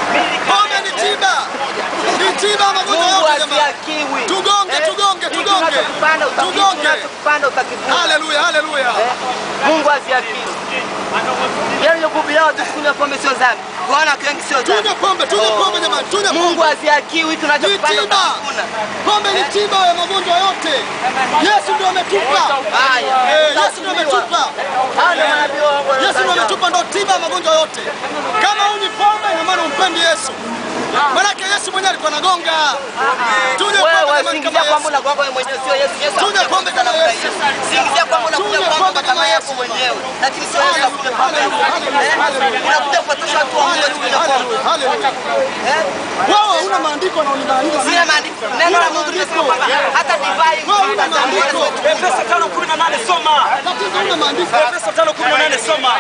Pombe ni tiba, ni tiba ya magonjwa Mungu yote jamani. asiakiwi. Tugonge, Eh, tugonge, hiki tugonge. unachokipanda uta- hiki Tugonge. unachokipanda utakivuna. Haleluya, haleluya. Eh, Mungu asiakiwi. Yaani kuhubiri watu kunywa pombe sio dhambi. Kuona watu wengi sio dhambi. Tunywe pombe, tunywe pombe jamani, tunywe Mungu pombe. asiakiwi Ni tunachokipanda tiba. utakivuna. Pombe ni tiba ya magonjwa yote. Yesu ndio ametupa. Haya. Eh, Yesu ndio ametupa. Hao ndio manabii wa Mungu Yesu ndio ametupa ndo tiba ya magonjwa yote. Kama unywi pombe ina maana umpendi Yesu. Manake Yesu mwenyewe alikuwa anagonga. Tunywe pombe Wewe jamani singizia kama kwamba Yesu. unakuwa wewe mwenyewe sio Yesu. Yesu Tunywe hakuja pombe kukuta kama namna Yesu. hiyo. Singizia kwamba unakuja Tunywe kwamba pombe kama kama yako Yesu. mwenyewe. Lakini sio Yesu hakuja kwamba. Haleluya, haleluya. Unakuja kupotosha watu wa Mungu kunywa pombe. Haleluya. Eh? Wewe una maandiko na unimaanisha. Sina maandiko. Neno la Mungu limesema kwamba hata divai Wewe una maandiko. Efeso 5:18 soma. Tatizo una maandiko. Efeso 5:18 soma.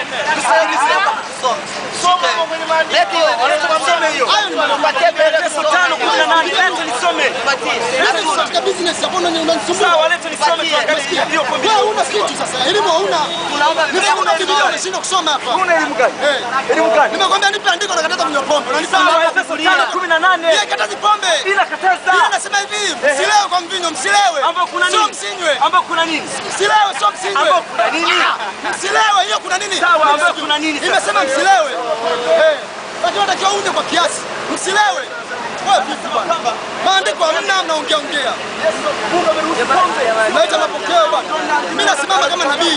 Leti hiyo, tusome hiyo. Hayo ni maneno. Tupatie mbele Efeso tusome. 5:18 lete nisome. Tupatie. Yesu katika business hapo unani- unanisumbua. Sawa, lete nisome tuangalie hiyo pombe. Wewe una kitu sasa. Elimu hauna. Tunaomba Nimekuja Biblia Biblia usome. unashindwa kusoma hapa. Una elimu gani? Eh. Elimu gani? Nimekwambia nipe andiko nakataza kunywa pombe. Unanipa Sawa, andiko Efeso Biblia. 5:18. Yeye katazi pombe. Ila kataza. Yeye anasema hivi, msilewe kwa mvinyo, msilewe. Ambao kuna Sio nini? msinywe. Ambao kuna nini? Msilewe, sio msinywe. Ambao kuna nini? Msilewe, hiyo kuna nini? Sawa, ambao kuna nini sasa? Imesema msilewe. Eh. Lakini unatakiwa unywe kwa kiasi. Msilewe. Wewe vipi bwana? Maandiko hamna mnaongea ongea. Naita mapokeo bwana. Mimi nasimama kama nabii.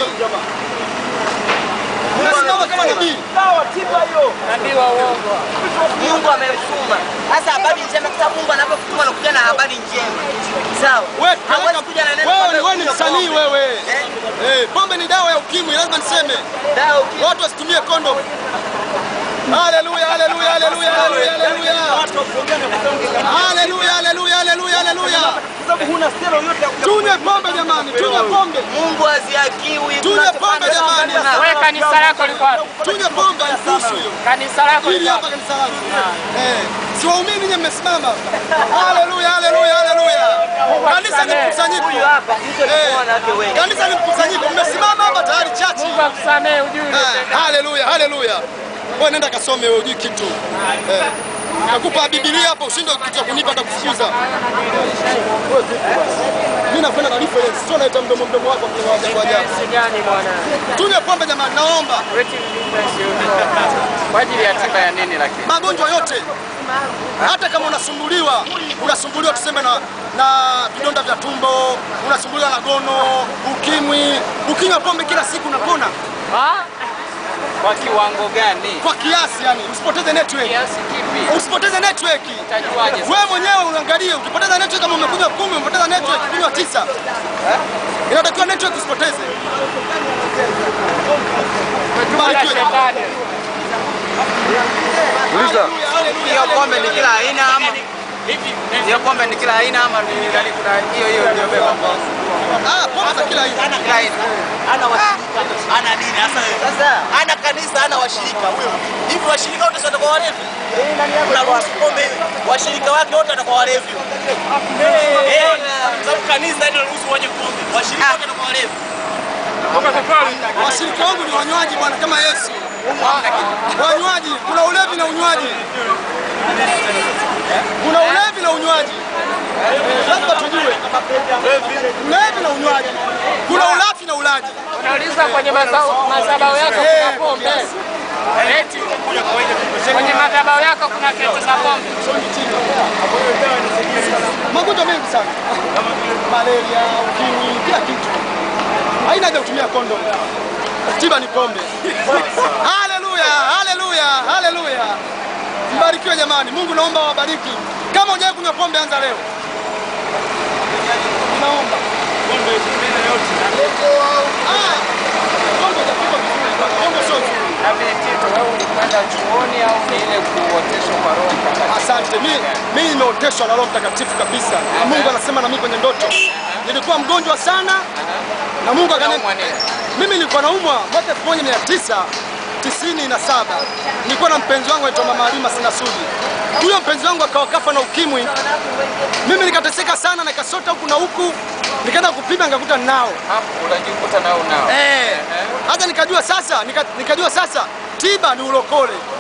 Nasimama kama nabii. Sawa, tiba hiyo. Mungu amemtuma. Sasa habari njema kwa sababu Mungu anapokutuma anakuja na habari njema. Sawa. Wewe Hawezi kuja na neno wewe kwamba ni wewe ni kunywa msanii pombe. wewe. Eh? Eh, pombe ni dawa ya ukimwi, lazima niseme. Dawa uki- Watu wasitumie kondom. Haleluya, haleluya, haleluya, haleluya, haleluya. Watu wakuongea na kuongea. Haleluya, haleluya, haleluya, haleluya. Kwa sababu huna stelo yote ya kuja. Tunywe pombe jamani, tunywe pombe. Mungu haziakiwi. Tunywe pombe jamani. Wewe kanisa lako liko wapi? Tunywe pombe kuhusu hiyo. Kanisa lako Hili liko hapa wapi? kanisa langu. Eh, si waumini nyinyi mmesimama. Haleluya, haleluya, haleluya. Kanisa ni mkusanyiko. Huyu hapa hizo ni Eh, wanawake wengi. Kanisa ni mkusanyiko. Mmesimama hapa tayari chachi. Mungu akusamee ujui Ah, Haleluya, haleluya. Wewe nenda kasome wewe hujui kitu. Eh. Nakupa Biblia hapo ushinde kitu cha kunipa hata kufukuza. Mimi nakwenda na reference, sio naita mdomo mdomo wako kwa ajabu ajabu. Jinsi gani bwana? Tunywe pombe jamani, naomba. Waiting difference yote. Kwa ajili ya tiba ya nini lakini? Magonjwa yote. Hata kama unasumbuliwa, unasumbuliwa tuseme na na vidonda vya tumbo, unasumbuliwa na gono, ukimwi, ukinywa pombe kila siku unapona Ah? Kwa kiwango gani? kwa kiasi yani, usipoteze network. Kiasi kipi? Usipoteze network. Utajuaje? sasa? Wewe mwenyewe uangalie, ukipoteza network kama umekunywa kumi, umepoteza network kunywa tisa. Inatakiwa network usipoteze. Umetuma na shetani. Uliza. Hiyo pombe ni kila aina ama hiyo pombe ni kila aina ama ni nani kuna hiyo hiyo ndio beba Ah, pombe za kila aina. kila aina. ana washirika ana nini hasa Sasa ana kanisa ana washirika huyo hivi washirika wote sio watakuwa walevi unaruhusu pombe washirika wake wote watakuwa walevi eh sababu kanisa ndio ruhusu wenye pombe washirika wote watakuwa walevi Washirika wangu ni wanywaji bwana, kama Yesu. Wanywaji, kuna ulevi na unywaji. Kuna ulevi na unywaji. Lazima tujue. Ulevi na unywaji. Kuna ulafi na ulaji. Unauliza kwenye mazao- madhabahu yako kuna pombe. Eti kwenye madhabahu yako kuna kete za pombe. Magonjwa mengi sana. Malaria, ukimwi, kila kitu. Haina haja kutumia kondom. Tiba ni pombe. Haleluya, haleluya, haleluya. Mbarikiwe jamani. Mungu naomba wabariki. Kama hujawahi kunywa pombe anza leo. Naomba. Ah, pombe hujapikwa vizuri. Pombe sio nzuri. Na vile Tito, wewe ulikwenda chuoni au ni ile kuoteshwa kwa Roho Mtakatifu? Asante. Mimi mimi nimeoteshwa na Roho Mtakatifu kabisa. Na Mungu anasema na mimi kwenye ndoto. Nilikuwa mgonjwa sana na Mungu akaniambia Unaumwa nini? mimi nilikuwa naumwa mwaka 1997 nilikuwa na mpenzi wangu anaitwa Mama Halima Sinasudi. Huyo mpenzi wangu akawa kafa na ukimwi. Mimi nikateseka sana na nikasota huku na huku, nikaenda kupima nikakuta ninao. Hapo unajikuta nao nao. Eh. Hata nikajua sasa, nika, nikajua sasa tiba ni ulokole.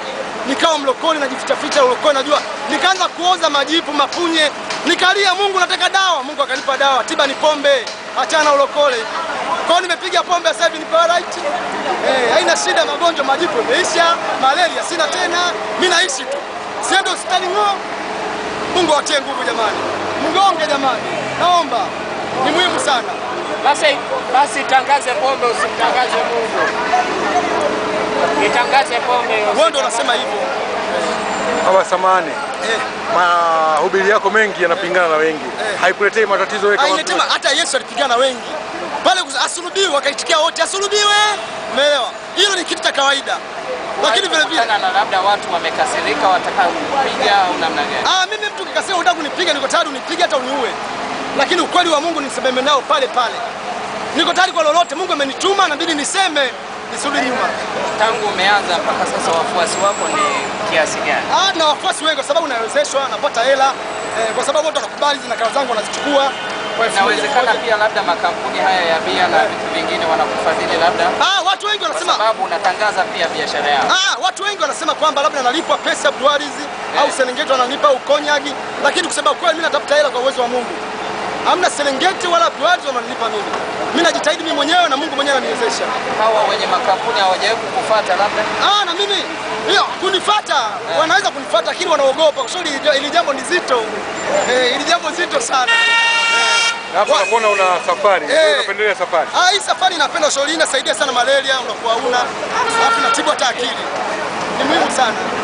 nikawa mlokole najifichaficha ulokole najua nikaanza kuoza majipu mapunye nikalia mungu nataka dawa mungu akanipa dawa tiba ni pombe achana na ulokole kwao nimepiga pombe sasa hivi ni paralyte eh, haina shida magonjwa majipu imeisha malaria sina tena mi naishi tu siende hospitali ng'o mungu awatie nguvu jamani mgonge jamani naomba ni muhimu sana Basi basi tangaze pombe, usimtangaze Mungu. Itangaze pombe. wewe ndo unasema hivyo Baba samani, eh. mahubiri yako mengi yanapingana na wengi, Eh. haikuletei matatizo wewe kama Ainetema hata Yesu alipigana wengi pale, kus- asulubiwe, wakaitikia wote asulubiwe. Umeelewa? Hilo ni kitu cha kawaida, lakini vile vile Kutana na labda watu wamekasirika, wataka kupiga au namna gani? ah, mimi mtu kikasema unataka kunipiga, niko tayari unipige hata uniue, lakini ukweli wa Mungu nisememe nao pale pale. Niko tayari kwa lolote. Mungu amenituma, nabidi niseme, nisirudi nyuma. Tangu umeanza mpaka sasa wafuasi wako ni kiasi gani? Ah, na wafuasi wengi kwa sababu nawezeshwa, napata hela eh, kwa sababu watu wanakubali zina kazi zangu wanazichukua kwa elfu moja Inawezekana moja. pia labda makampuni haya ya bia na vitu vingine wanakufadhili labda Ah, watu wengi kwa wanasema sababu unatangaza pia biashara yao. Ah, watu wengi wanasema kwamba labda nalipwa pesa Abdulwarizi au Serengeti wananipa au Konyagi, lakini kusema kweli mimi natafuta hela kwa uwezo wa Mungu. Hamna Serengeti wala Abdulwarizi wananipa mimi. Mimi najitahidi mimi mwenyewe na Mungu mwenyewe ananiwezesha. Hawa wenye makampuni hawajawahi kukufuata labda? Ah, na mimi hiyo kunifata wanaweza kunifata lakini wanaogopa kwa sababu hili- hili jambo ni zito. Eh, hili jambo zito sana. Na hapo nakuona una safari, Eh. wewe unapendelea safari. Ah, hii safari napenda ushauri inasaidia sana malaria, unakuwa una alafu natibu hata akili. Ni muhimu sana.